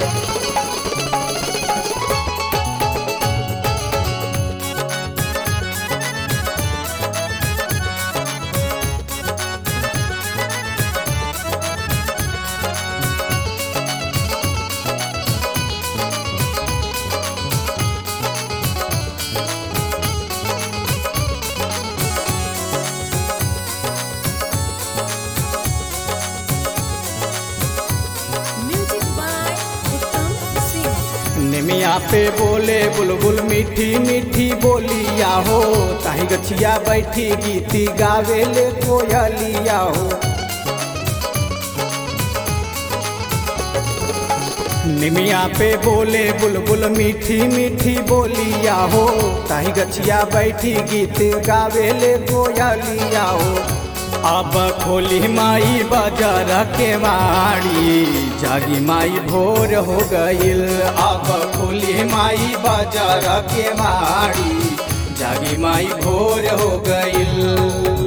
Music by Uttam Singh. निमिया पे बोले बुलबुल मीठी मीठी बोलिया हो ताही गछिया बैठी गीती गावेले कोयलिया हो निमिया पे बोले बुलबुल मीठी मीठी बोलिया हो ताही गछिया बैठी गीत गावेले कोयलिया हो अब खोली माई बाजार के वाड़ी जागी माई भोर हो गईल अब खोली माई बाजार के वाड़ी जागी माई भोर हो गईल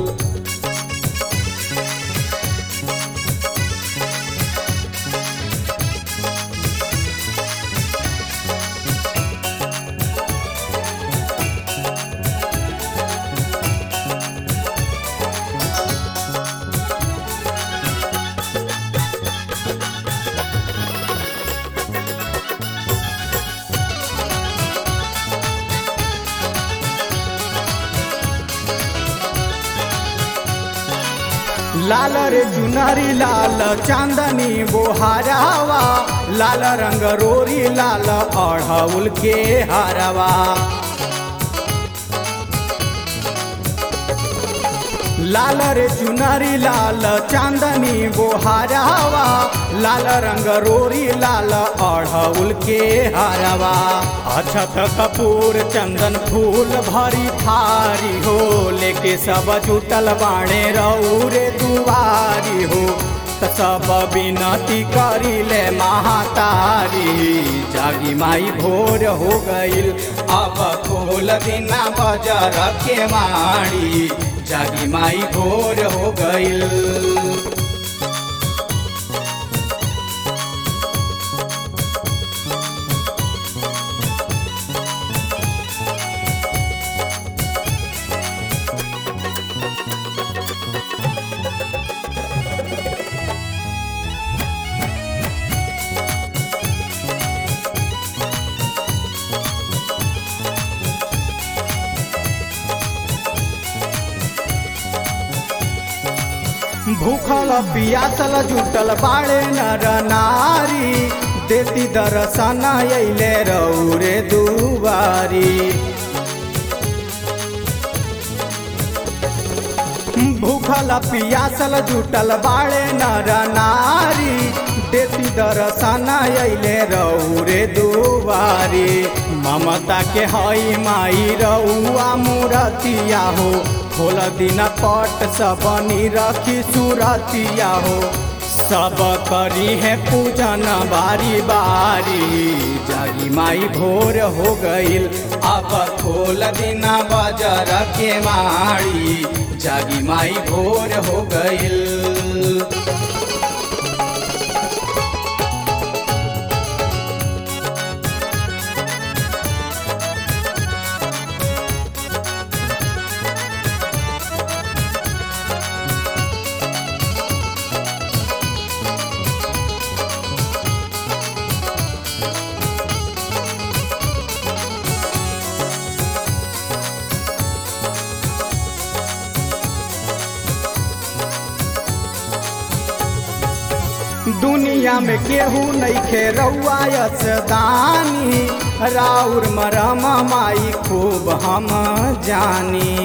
लाल रे चुनरी लाल चांदनी बोहारावा लाल रंग रोरी लाल अढ़ौल के हरवा लाल रे चुनरी लाल चांदनी बोहारावा लाल रंग रोरी लाल अढ़ौल के हरवा अछत कपूर चंदन फूल भरी थारी हो लेके सब जुटल बाणे रौरे दुआरी हो त सब विनती करी ले महातारी जागी माई भोर हो गईल अब खोल दिना बजर के माड़ी जागी माई भोर हो गईल भूखल पियासल जुटल बाड़े नर नारी देती दर्शन अइले रौरे दुआरी भूखल पियासल जुटल बाड़े नर नारी देती दर्शन अइले रौरे दुआरी ममता के हई माई रउआ मूरतिया हो खोल दिन पट सबनी रखी सुरतिया हो सब करी है पूजन बारी बारी जागी माई भोर हो गईल अब खोल दिना बजर के माड़ी जागी माई भोर हो गईल दुनिया में केहू नइखे रउआयत दानी राउर मरम माई खूब हम जानी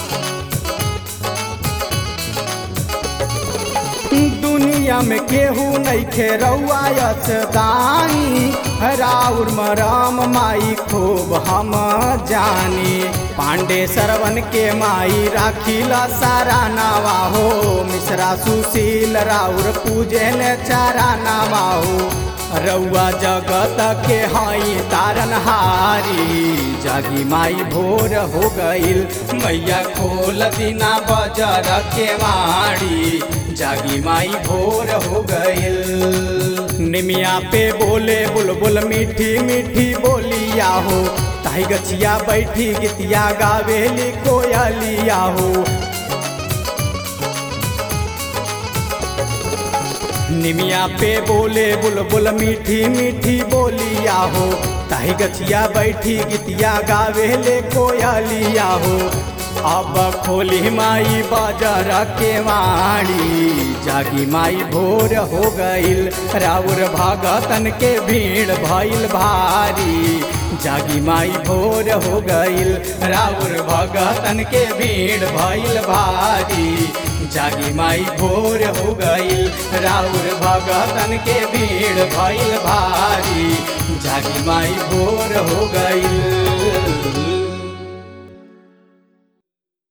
दुनिया में केहू नइखे रउआयत दानी राउर मरम माई खूब हम जानी पांडे सरवन के माई राखीला सारा नावा हो मिश्रा सुशील राउर पूजन चारा नावा हो रउआ जगत के हई तारनहारी जागी माई भोर हो गईल मैया खोल दिना बजर के माड़ी जागी माई भोर हो गईल निमिया पे बोले बुलबुल मीठी मीठी बोलिया हो ताई गछिया बैठी गीतिया गावेली कोयलिया हो निमिया पे बोले बुलबुल मीठी मीठी बोलिया हो ताही गछिया बैठी गीतिया गावेले कोयलिया हो अब खोली माई बाजार के वाणी जागी माई भोर हो गईल राउर भगतन के भीड़ भइल भारी जागी माई भोर हो गईल राउर भगतन के भीड़ भइल भारी जागी माई भोर हो गईल राउर भगतन के भीड़ भइल भारी जागी माई भोर हो गईल